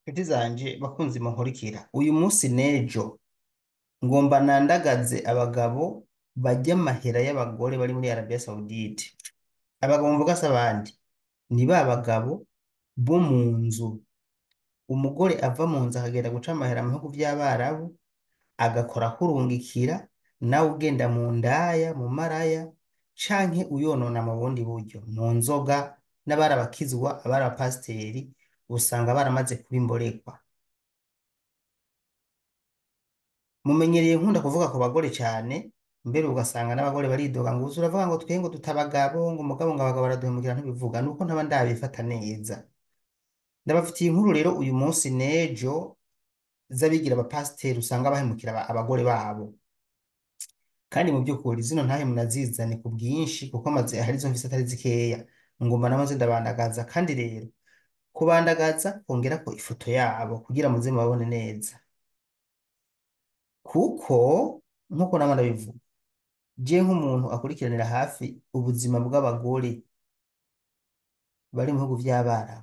Inshuti zanje bakunzi munkurikira uyu munsi n'ejo ngomba nandagaze abagabo barya amahera y'abagore bari muri Arabia Saudite abagabo mvuga si abandi ni ba bagabo bo mu nzu umugore ava mu nzu akagenda guca amahera mu bihugu vy'abarabu agakora akurungikira nawe ugenda mu ndaya mu maraya canke uyonona mu bundi buryo mu nzoga n'abari abakizwa abari abapasiteri usanga baramaze kuba imborerwa mumenyereye nkunda kuvuga ku bagore cyane mbere ugasanga n'abagore baridoga ngo uzi uravuga ngo twe ngo tutabagabo ngo umugabo ngo abagabo baraduhemukira ntibivuga nuko ntaba ndabifata neza ndabafitiye inkuru rero uyu munsi n'ejo z'abigira abapasiteri usanga bahemukira aba- abagore babo kandi mu by'ukuri zino ntahe munazizane ku bwinshi kuko amaze hari izo mfise atari zikeya ngomba namaze ndabandagaza kandi rero kubandagaza kongerako ifoto yabo kugira muze mubabone neza kuko nk'uko nama ndabivuga je nk'umuntu akurikiranira hafi ubuzima bw'abagore bari mu bihugu vy'abarabu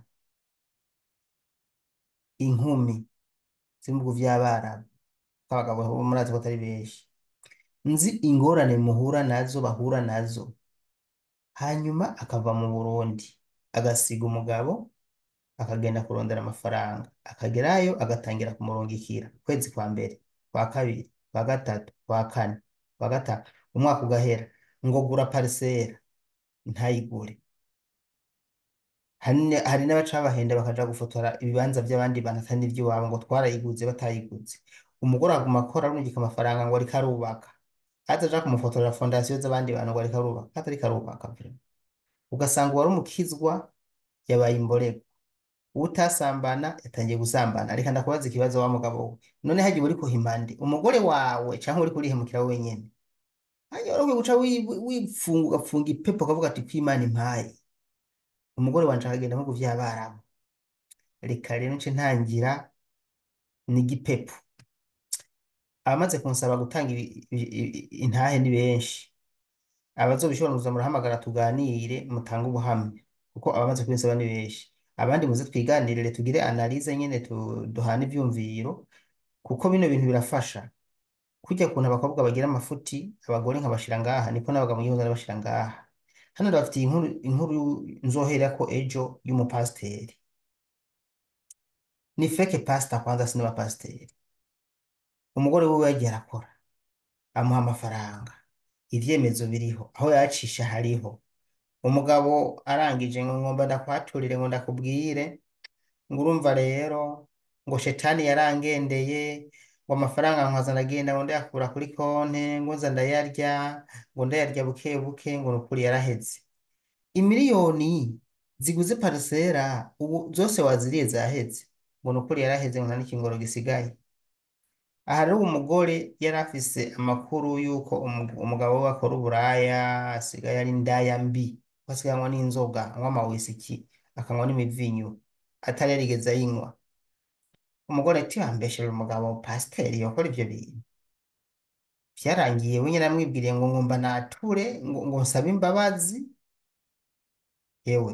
inkumi ziri mu bihugu vy'abarabu abagabo bo murazi ko atari benshi nzi ingorane muhura nazo bahura nazo hanyuma akava mu Burundi agasiga umugabo akagenda kurondera amafaranga akagerayo agatangira kumurungikira ukwezi kwa mbere kwa kabiri kwa gatatu kwa kane kwa gatanu umwaka ugahera ngo gura parisera ntayigure hari ne- hari n'abaca babahenda bakaja gufotora ibibanza by'abandi bantu atari n'ivy'iwabo ngo twarayiguze batayiguze umugore aguma akora arungika amafaranga ngo ariko arubaka aza aja kumufotorera fondasiyo z'abandi bantu ngo ariko arubaka atariko arubaka vraiment ugasanga uwari umukizwa yabaye imborerwa utasambana yatangiye gusambana reka ndakubaza ikibazo wa mugabo we none hagiye uri kuhimande umugore wawe canke uri kurihemukira wenyene hanyuma wari ukwiye guca wi- wi- wifunga ugapfunga ipepo ukavuga ati kwimana impaye umugore wanje akagenda nko kuvy'abarabu reka rero nce ntangira n'igipepo abamaze kunsaba gutanga ibi- ibi- ibi- intahe ni benshi abazobishobora muza murahamagara tuganire mutange ubuhamya kuko abamaze kubinsaba ni benshi abandi muze twiganirire tugire analize nyene tu- duhane ivyumviro kuko bino bintu birafasha kurya kuntu abakobwa bagira amafuti abagore nkabashira ngaha niko n'abagabo ngiye ndabashira ngaha hano ndabafitiye inkuru inkuru nzoherako ejo y'umupasiteri ni feke pasita kwanza sinaba pasiteri umugore wiwe yagiye arakora amuha amafaranga ivyemezo biriho aho yacisha hariho umugabo arangije ngo ngomba ndakwaturire ngo ndakubwire ngo urumva rero ngo shetani yarangendeye ngo amafaranga nkaza ndagenda ngo ndayakura kuri konte ngo nza ndayarya ngo ndayarya buke buke ngo nukuri yaraheze imiliyoni ziguze parisera ubu zose waziriye zaheze ngo nukuri yaraheze ngo nta n'ikingoro gisigaye aha rero umugore yari afise amakuru y'uko umu- umugabo we akora uburaya asigaye ari indaya mbi ko asigaye anywa n'inzoga anywa amawisiki akanywa n'imivinyu atari yarigeze ayinywa umugore ati wambeshere umugabo pasiteri yakora ivyo bintu vyarangiye we nyene amwibwiriye ngo ngomba nature ngo, ngo nsabe imbabazi yewe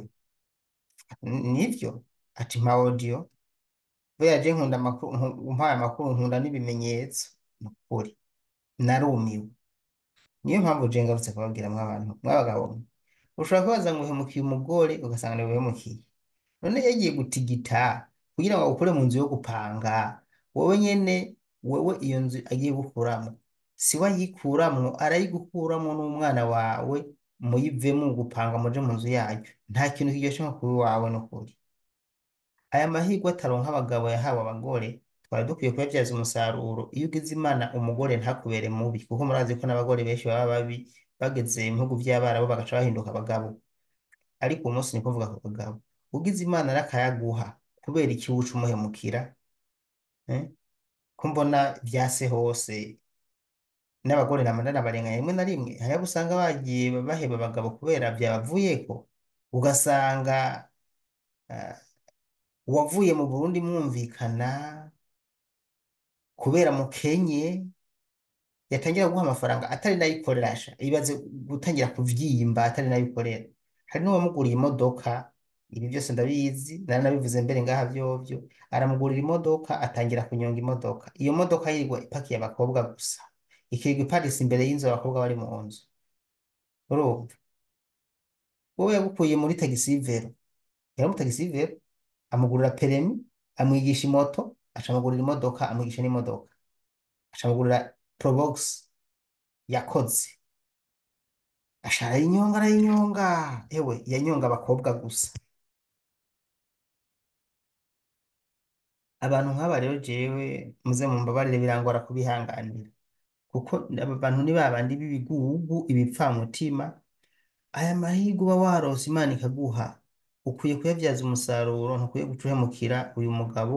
n- nivyo ati mpa audio buriya je nkunda amakuru nku- umpaye amakuru nkunda n'ibimenyetso ni ukuri narumiwe niyo mpamvu je ngarutse kubabwira mw'abantu mw'abagabo mwe ushobora kubaza ngo uhemukiye umugore ugasanga niwe uhemukiye none yagiye gutigita kugira ngo agukure mu nzu yo gupanga wowe nyene wewe iyo nzu agiye gukuramwo si we ayikuramwo arayigukuramwo n'umwana wawe muyivemo gupanga muje mu nzu yayo nta kintu kiryoshe nko kuba iwawe n'ukuri aya mahirwe ataronka abagabo yahawe abagore twari dukwiye kuyabyaza umusaruro iyo ugize imana umugore ntakubere mubi kuko murazi ko n'abagore benshi baba babi bageze mu bihugu vy'abarabu bagaca bahinduka abagabo ariko uyu munsi niko mvuga ku bagabo ugize imana n'akayaguha kubera iki wuca umuhemukira eh? ko mbona vyase hose n'abagore nama ndanabarenganya rimwe na rimwe hari abo usanga bagiye baheba abagabo kubera vyabavuyeko ugasanga ah, uwavuye mu Burundi mwumvikana kubera mukenye yatangira guha amafaranga atari nayikorera sha ibaze gutangira kuvyimba atari nayikorera hari n'uwamuguriye imodoka ibi byose ndabizi nari nabivuze mbere ngaha vyovyo aramugurira imodoka atangira kunyonga imodoka iyo modoka yirirwa ipakiye abakobwa gusa ikirirwa iparitse imbere y'inzu abakobwa bari mu nzu urumva wowe yagukuye muri tagisivero yari mu tagisivero amugurira peremi amwigisha imoto aca amugurira imodoka amwigisha n'imodoka aca amugurira probox yakoze aca arayinyonga arayinyonga ewe yanyonga abakobwa gusa abantu nk'aba rero jewe muze mumbabarire birangora kubihanganira kuko aba bantu ni babandi b'ibigugu ibipfamutima aya mahirwe uba warose imana ikaguha ukwiye kuyabyaza umusaruro ntukwiye guca uhemukira uyu mugabo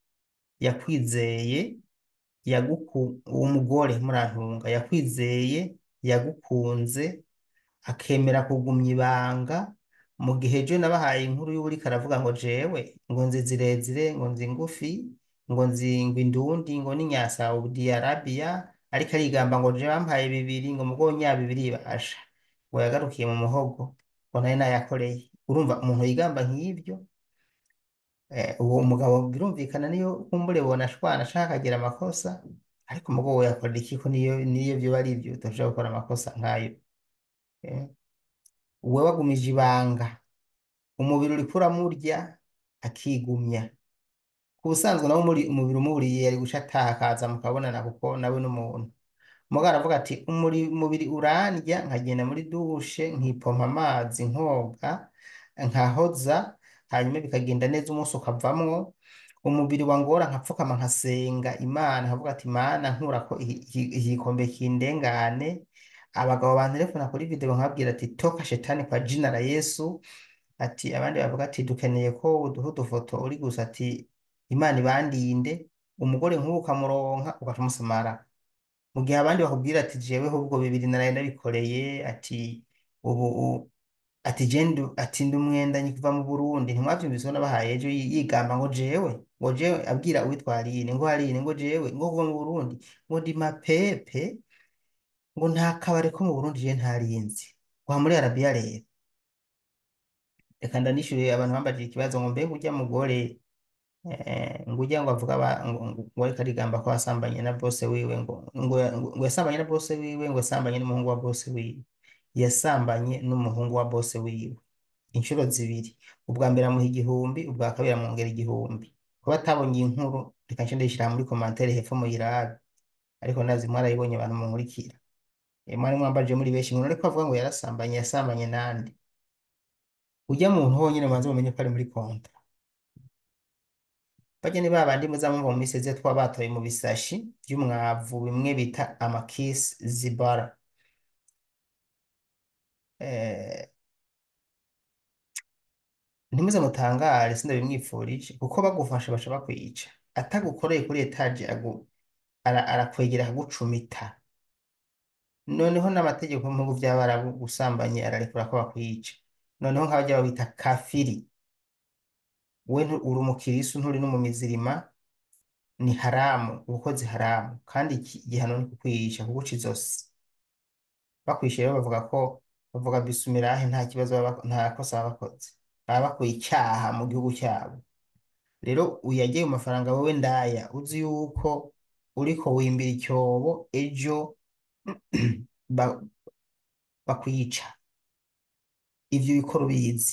yakwizeye yaguku uwo mugore murantunga yakwizeye yagukunze akemera kugumya ibanga mu gihe ejo nabahaye inkuru y'uburiko aravuga ngo jewe ngo nzi zirezire ngo nzi ngufi ngo nzi ngo indundi ngo n'inya Saudi Arabia ariko arigamba ngo je bampaye bibiri ngo mugo nya bibiri basha ngo yagarukiye mu muhogo ngo nari nayakoreye urumva umuntu yigamba nk'ibyo eh, uwo mugabo birumvikana niyo kumbure bona ashwana ashaka akagira amakosa ariko umugabo we yakorera iki ko niyo niyo vyoba ari ivyo utashobora gukora amakosa nk'ayo eh. Uwe wagumije ibanga umubiri uriko uramurya akigumya ku busanzwe nawe muri umubiri umuburiye yari guca ataha akaza mukabonana kuko nawe n'umuntu mugabo aravuga ati umuri umubiri urandya nkagenda muri dushe nkipompa amazi nkoga nkahoza hanyuma bikagenda neza umunsi ukavamwo umubiri wangora nkapfukama nkasenga imana nkavuga ati mana nkurako iki- iki- igikombe kindengane abagabo bantelefona kuri video nkabwira ati toka shetani kwa jina la Yesu ati abandi bavuga ati dukeneye ko uduha udufoto uri gusa ati imana ibandinde umugore nk'ubu ukamuronka ugaca umusamara mu gihe abandi bakubwira ati jeweho ubwo bibiri naraye ndabikoreye ati ubu u- ati je ndu- ati ndi umwendanyi kuva mu Burundi ntimwavyumvise ko nabahaye ejo yi- yigamba ngo jewe ngo jewe abwira uwitwa Aline ngo Aline ngo jewe ngo kuva mu Burundi ngo ndi mapepe ngo nta kabare ko mu Burundi je ntarinzi wa muri Arabiya rero reka ndanishyure abantu bambajije ikibazo ngo mbega urya mugore eh, ngo ujya ngo avuga aba- ngo ngo- ngo ariko arigamba ko yasambanye na bose wiwe ngo ngo ngo- ngo yasambanye na bose wiwe ngo yasambanye n'umuhungu wa bose wiwe yasambanye n'umuhungu wa bose wiwe inshuro zibiri ubwa mbere amuha igihumbi ubwa kabiri amwongera igihumbi kuba atabonye iyi nkuru reka nce ndayishyira muri komantere hepfo muyirabe ariko nazi mwarayibonye abantu munkurikira Eh, mwari mwambajije muri benshi ngo ariko avuga ngo yarasambanye yasambanye nande ujya muntu honyine mubanze mumenye ko ari muri konta Barya ni babandi muzamumva mu minsi ize twaba batoye mu bisashi by'umwavu bimwe bita amakisi zibara eh, ntimuze mutangare sindabimwipfurije kuko bagufashe baca bakwica atagukoreye kuri etaje agu- ara- arakwegera akagucumita noneho n'amategeko mu bihugu by'abarabu gusambanye ararekura ko bakwica noneho nk'abajya babita kafiri we ntu- uri umukirisu nturi n'umumizirima ni haramu ubukozi haramu kandi iki igihano ni kukwica kuguca izosi bakwishyura rero bavuga ko bavuga bisumirahe nta kibazo baba bako- nta kosa baba bakoze baba bakuye icyaha mu gihugu cyabo rero uyagiye mu mafaranga wowe ndaya uzi yuko uriko wimbira icyobo ejo ba- bakwica ivyo bikora ubizi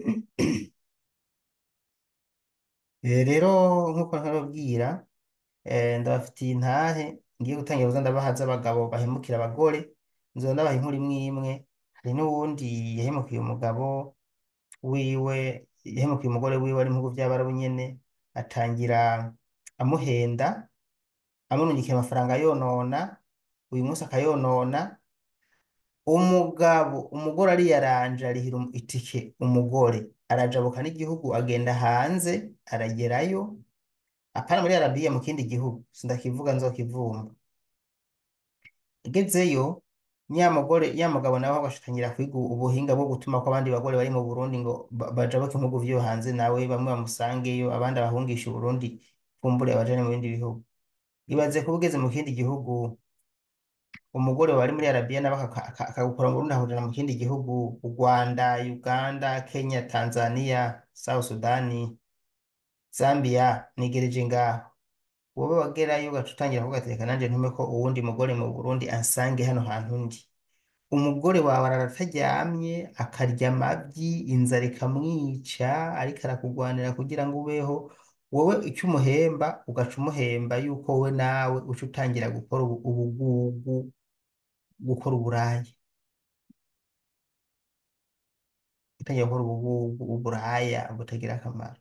Eh, rero nk'uko ntababwira eh, ndabafitiye intahe ngiye gutangira kuza ndabaha z'abagabo bahemukira abagore nzoza ndabaha inkuru imwe imwe hari n'uwundi yahemukiye umugabo wiwe yahemukiye umugore wiwe ari mu bihugu by'abarabu nyene atangira amuhenda amurungikira amafaranga yonona uyu munsi akayonona umugabo umugore ariyaranje arihira um- itike umugore arajabuka n'igihugu agenda hanze aragerayo apana muri Arabiya mu kindi gihugu sindakivuga nzokivumba agezeyo nyamugore nyamugabo nawe agashitangira kwiga ubuhinga bwo gutuma ko abandi bagore bari mu Burundi ngo ba- bajabuke mu bihugu vyo hanze nawe bamwe bamusangeyo abandi abahungisha Uburundi kumbure abajane mu bindi bihugu ibaze kuba ugeze mu kindi gihugu umugore wari muri arabiya nawe aka- aka- akagukora mu burundi ahurira mu kindi gihugu u rwanda uganda kenya tanzania south sudani zambia nigereje ngaho wowe wagerayo ugaca utangira kuvuga ati reka nanjye ntume ko uwundi mugore mu burundi ansange hano hantu ndi umugore wawe arara ataryamye akarya amabyi inzara ikamwica ariko arakugwanira kugira ngo ubeho wowe icyo umuhemba ugaca umuhemba yuko wowe nawe uca utangira gukora ubu- ubugugu gukora uburaya utangira gukora ubugugu uburaya butagira akamaro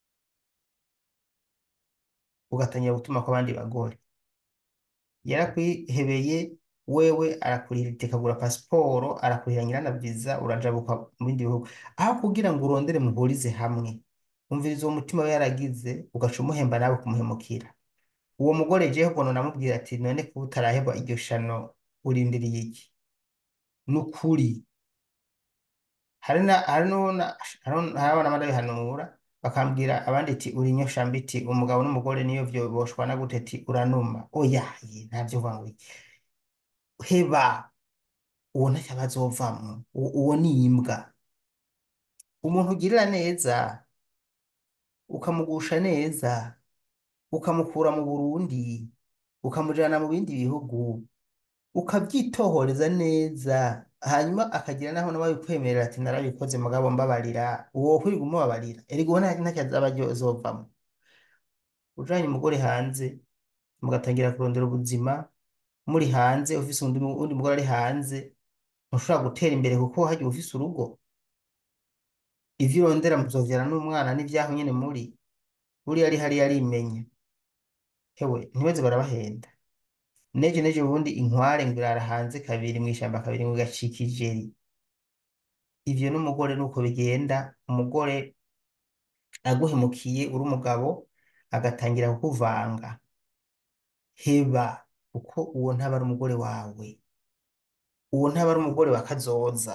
ugatangira gutuma ko abandi bagore yarakwihebeye wewe arakurihira itike agura pasiporo arakurihira nyirana viza urajabuka mu bindi bihugu aho kugira ngo urondere muhurize hamwe umviriza uwo mutima we yaragize ugaca umuhemba nawe kumuhemukira uwo mugore jewe ubwo namubwira ati none kuba utaraheba iryo shano urindiriye iki ni ukuri hari na hari n'ubona hari abana barabihanura bakambwira abandi ati uri nyoshambi iti umugabo n'umugore niyo vyo boshwana gute ati uranuma oya ye ntavyo uvuga ngo iki heba uwo ntacyo abazovamwo uwo uwo ni imbwa umuntu ugirira neza ukamugusha neza ukamukura mu Burundi ukamujana mu bindi bihugu ukabyitohoreza neza hanyuma akagira naho nawe kwemerera ati narabikoze mugabo mbabarira uwo kwirirwa umubabarira erega uwo nta- ntacyo azaba azovamwo ujanye umugore hanze mugatangira kurondera ubuzima muri hanze ufise undi undi mugore ari hanze ntushobora gutera imbere kuko hagiye ufise urugo ivyo urondera muzovyara n'umwana n'ivyaho nyene muri buriya ari hariya arimenya hewe ntibaze barabahenda neje neje ubundi inkware ngo irara hanze kabiri mw'ishamba kabiri ngo igacika ijeri ivyo n'umugore nuko bigenda umugore aguhemukiye uri umugabo agatangira kukuvanga heba kuko uwo ntaba ari umugore wawe uwo ntaba ari umugore wa kazoza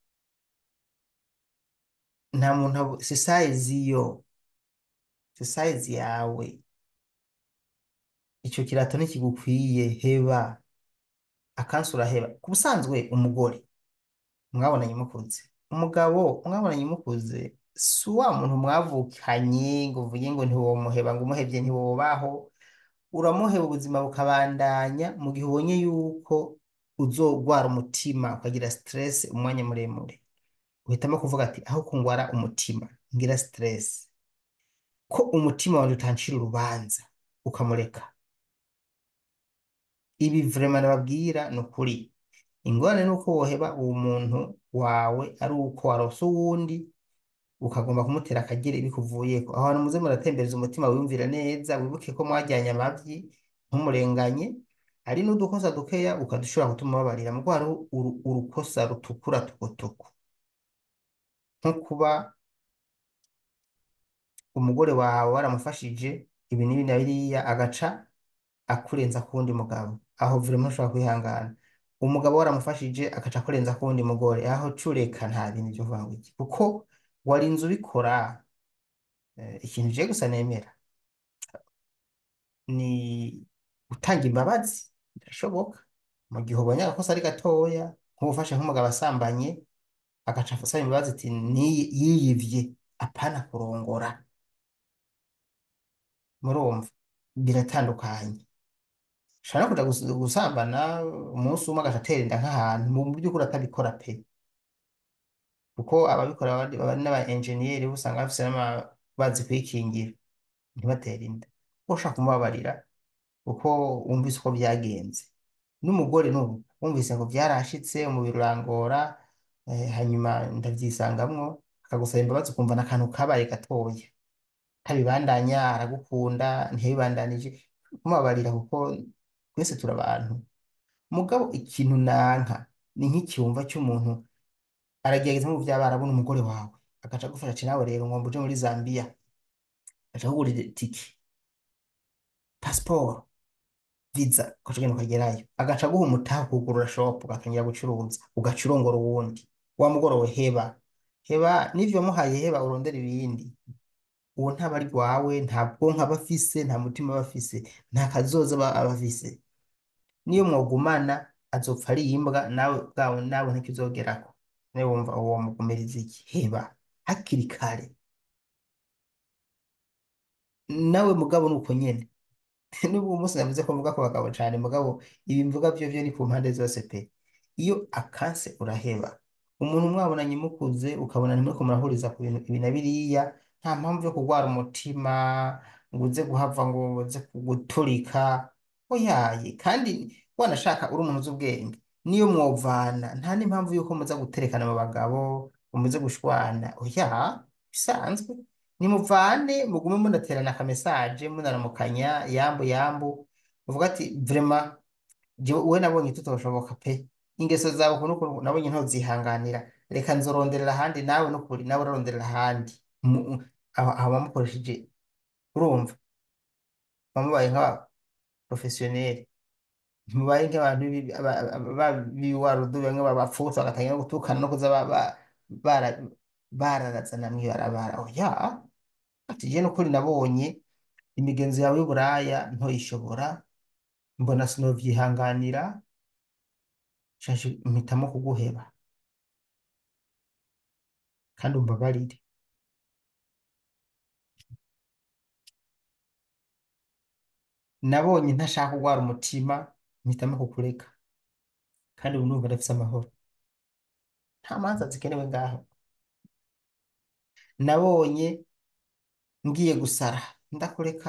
nta muntu abo- si size yo si size yawe ico kirato ntikigukwiye heba akansi uraheba ku busanzwe umugore mwabonanye mukuze umugabo mwabonanye mukuze si wa muntu mwavukanye ngo uvuge ngo ntiwomuheba ngo umuhevye ntiwobaho uramuheba ubuzima bukabandanya mu gihe ubonye yuko uzogwara umutima ukagira stress umwanya muremure uhitamo kuvuga ati aho kungwara umutima ngira stress ko umutima wawe utancira urubanza ukamureka ibi vraiment nababwira ni ukuri ingorane ni uko woheba uwo muntu wawe ari uko warose uwundi ukagomba kumutera akagere bikuvuyeko aho hantu muze muratembereza umutima wiyumvira neza wibuke ko mwajyanye amavyi ntumurenganye ari n'udukosa dukeya ukadushobora gutuma babarira mugo hariho uru- urukosa rutukura tukutuku nko kuba umugore wawe waramufashije ibi n'ibi na biriya agaca akurenza ku wundi mugabo aho vraiment ntushobora kwihangana umugabo waramufashije agaca akurenza ku wundi mugore aho cureka nta bintu byo kuvuga ngo iki kuko warinze ubikora eh, ikintu je gusa nemera ni gutanga imbabazi birashoboka mu gihe ubonye agakosa ari gatoya nk'ubufashe nk'umugabo asambanye agaca asaba imbabazi ati "Ni- yiyivye apana kurongora murumva biratandukanye ushobora no kuja gus- gusambana umunsi umwe agaca atera inda nk'ahantu mu by'ukuri atabikora pe kuko ababikora baba baba ari n'aba enjeniyeri usanga bafise n'ama- bazi kwikingira ntibatere inda ushaka kumubabarira kuko wumvise uko byagenze n'umugore n'ubu wumvise ngo byarashitse umubiri urangora eh, hanyuma ndavyisangamwo akagusaba imbabazi ukumva n'akantu kabaye gatoya ntabibandanya aragukunda ntiyabibandanije kumubabarira kuko twese turi abantu mugabo ikintu nanka ni nk'icyumva cy'umuntu aragerageza mu by'abarabu n'umugore wawe agaca agufasha ati nawe rero ngomba uje muri Zambia agaca akugurira itike pasiporo viza ugaca ugenda ukagerayo agaca aguha umutaha kugurura shopu ugatangira gucuruza ugaca urongora uwundi wa mugore we heba heba n'ivyo wamuhaye heba urondera ibindi uwo ntaba ari rwawe nta bwonko aba afise nta mutima aba afise nta kazoza aba aba afise niyo mwogumana azopfa ari imbwa nawe bwawe nawe ntikizogerako nawe wumva uwo mugumiriza iki heba hakiri kare nawe mugabo ni uko nyene nubwo uyu munsi navuze ko mvuga ku bagabo cyane mugabo ibi mvuga byo byo ni ku mpande zose pe iyo akanse uraheba umuntu mwabonanye mukuze ukabona ntimuriko murahuriza ku bintu ibi na biriya nta mpamvu yo kurwara umutima ngo uze guhava ngo uze guturika oyaye kandi wanashaka uri umuntu uzi ubwenge niyo mwovana nta n'impamvu yuko muza guterekana mu bagabo ngo muze gushwana oya bisanzwe nimuvane mugume munaterana akamesaje munaramukanya yambu yambu uvuga ati vrema jewe we nabonye tutoshoboka pe ingeso zawe ukuntu ukuntu nabonye ntozihanganira reka nzoronderera ahandi nawe nukuri nawe uraronderera ahandi Mu- aho aho bamukoresheje urumva bamubaye nk'abaprofesiyoneri ntimubaye nk'abantu b'ibi- aba- aba- ba- b'iwarudu bamwe babapfutse bagatangira no gutukana no kuza ba- ba- bara- bararazana mw'ibarabara oya ati je nukuri nabonye imigenzo yawe y'uburaya ntoyishobora mbona sinovyihanganira shashe mpitamo kuguheba kandi umbabarire nabonye ntashaka kurwara umutima mpitamo kukureka kandi ubu ndumva ndafise amahoro nta manza zikenewe ngaho nabonye ngiye gusara ndakureka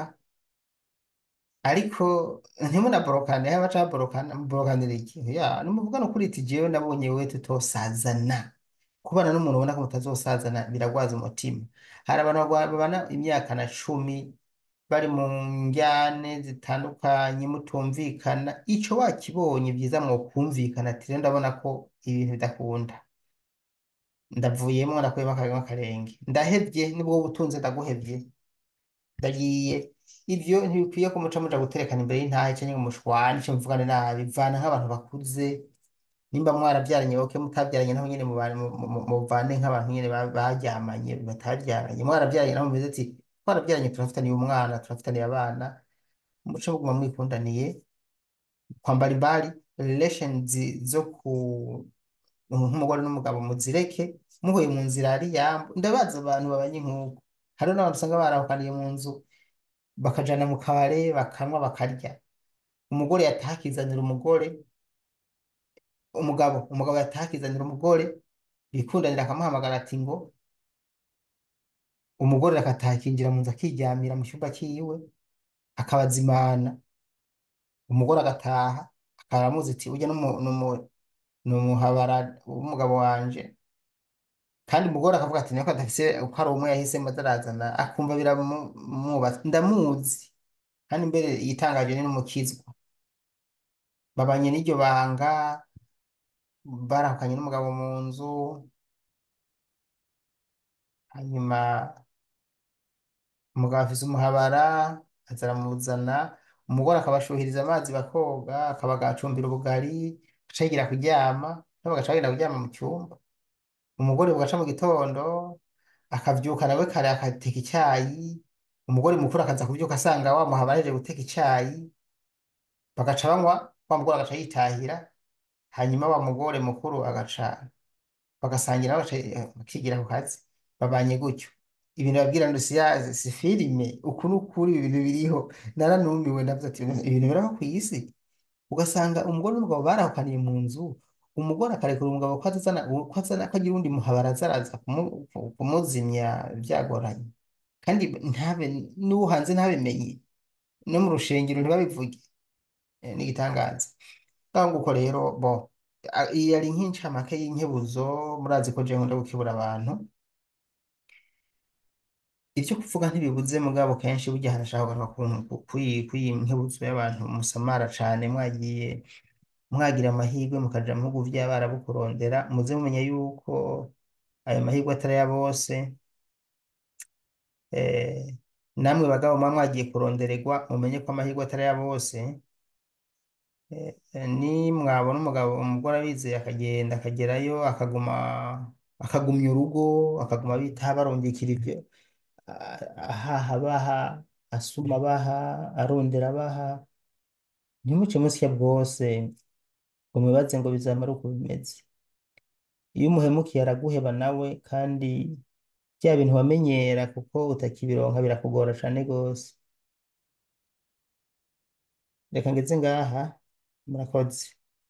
ariko ntimunaborokane haba ca borokana borokanira iki ya nimuvugana ukuri iti jewe nabonye wewe tutosazana kubana n'umuntu ubona ko mutazosazana biragwaza umutima hari abantu bagwa- babana imyaka na cumi bari mu njyane zitandukanye mutumvikana ico wakibonye byiza mwokumvikana ati rero ndabona ko ibintu bidakunda ndavuyemo ndakuyemo akarima akarenge ndahevye nibwo butunzi ndaguhevye ndagiye ivyo ntibikwiye ko muca muja guterekana imbere y'intahe canke ngo mushwane canke muvugane nabi vana nk'abantu bakuze nimba mwaravyaranye boke mutavyaranye naho nyene mubane- mu- mu- muvane nk'abantu nyene ba- baryamanye batavyaranye mwaravyaranye naho mumeze ati twaravyaranye turafitaniye umwana turafitaniye abana muce muguma mwikundaniye kwambara imbari relations zo ku nk'umugore n'umugabo muzireke muhuye mu nzira ari yambu ndabaza abantu babanye nk'uko hariho n'abantu usanga barahukaniye mu nzu bakajana mu kabare bakanywa bakarya umugore yataha akizanira umugore umugabo umugabo yataha akizanira umugore bikundanira akamuhamagara ati ngo umugore akataha akinjira mu nzu akiryamira mu cyumba cyiwe akabazimana umugore agataha akaramuzi ati ujya ni umuhabara w'umugabo wanje kandi umugore akavuga ati niko adafise uko ari umwe yahisemo atarazana akumva biramwubatse ndamuzi kandi mbere yitangaje ni n'umukizwa babanye n'iryo banga barahukanye n'umugabo mu nzu hanyuma umugabo afise umuhabara aza aramuzana umugore akabashuhiriza amazi bakoga akabagacumbira ubugari agaca yigira kuryama nabo bagaca bagenda kuryama mu cyumba umugore bugaca mu gitondo akavyuka nawe kare agateka icyayi umugore mukuru akaza kuvyuka asanga wa muhabara ahejeje guteka icyayi bagaca banywa wa mugore agaca yitahira hanyuma wa mugore mukuru agaca bagasangira bagaca bakigira ku kazi babanye gutyo ibintu babwira ngo si ya si filime uku n'ukuri ibintu biriho naranumiwe ndavuze ati ibintu biraho ku isi ugasanga umugore n'umugabo barahukaniye mu nzu umugore akarekura umugabo ko azana ko azana ko agira uwundi muhabara azaraza kumu- kumuzimya byagoranye kandi ntabe n'uwo hanze ntabimenye no mu rushengero ntibabivuge Eh, ni igitangaza ngaho nguko rero bo a- iyi yari nk'incamake y'inkebuzo murazi ko jewe nkunda gukebura abantu ibyo kuvuga ntibibuze mugabo kenshi burya harashaka kugaruka ku- ku- kuyi kuyi nkebuzo y'abantu musamara cane mwagiye mwagira amahirwe mukaja mu bihugu vy'abarabu kurondera muze mumenya yuko ayo mahirwe atari ya bose eh, namwe bagabo muba mwagiye kurondererwa mumenye ko amahirwe atari ya bose Eh, eh, ni mwabona umugabo umugore abizeye akagenda akagerayo akaguma akagumya urugo akaguma bitaho barungikira ibyo a- ahaha baha asuma baha arondera baha ntimuce musya bwose umubaze ngo bizamara uko bimeze iyo umuhemukiye araguheba nawe kandi bya bintu wamenyera kuko utakibironka birakugora cane gose reka ngeze ngaha murakoze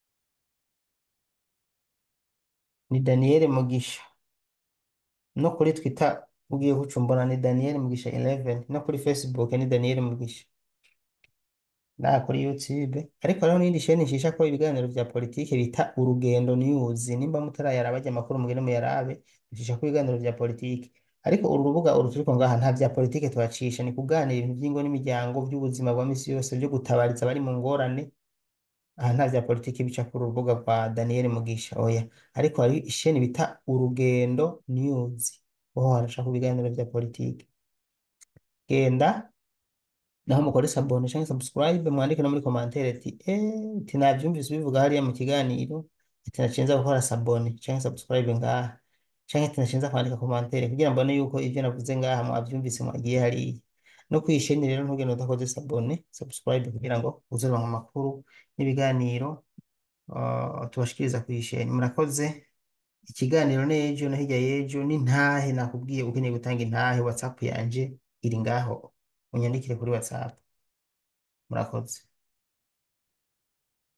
ni Daniel Mugisha no kuri Twitter ugiye kucumbona ni Daniel Mugisha 11 no kuri Facebook ni Daniel Mugisha na kuri YouTube ariko hariho n'iyindi sheni nshisha ko ibiganiro vya politike bita Urugendo News nimba mutarayaraba ajya amakuru mugende muyarabe nshisha ko ibiganiro vya politike ariko uru rubuga uru turiko ngaha nta vya politike tuhacisha ni kuganira ibintu vy'ingo n'imiryango vy'ubuzima bwa misi yose vyo gutabariza abari mu ngorane aha nta vya politike bica ku rubuga rwa Daniel Mugisha oya ariko hari isheni bita Urugendo News oho haraca ku biganiro vya politike genda naho mukore sabone canke subscribe mwandike no muri commentaire ati eh ati navyumvise bivuga hariya mu kiganiro ati nacenza gukora sabone canke subscribe ngaha canke ati nacenza kwandika commentaire kugira mbone yuko ivyo navuze ngaha mwavyumvise mwagiye hariya no kwisheni rero ntugende udakoze sabone subscribe kugira ngo uzoronka amakuru n'ibiganiro uh, tubashikiriza kwisheni murakoze ikiganiro n'ejo no hirya y'ejo n'intahe nakubwiye ukeneye gutanga intahe whatsapp yanje iri ngaho unyandikire kuri whatsapp murakoze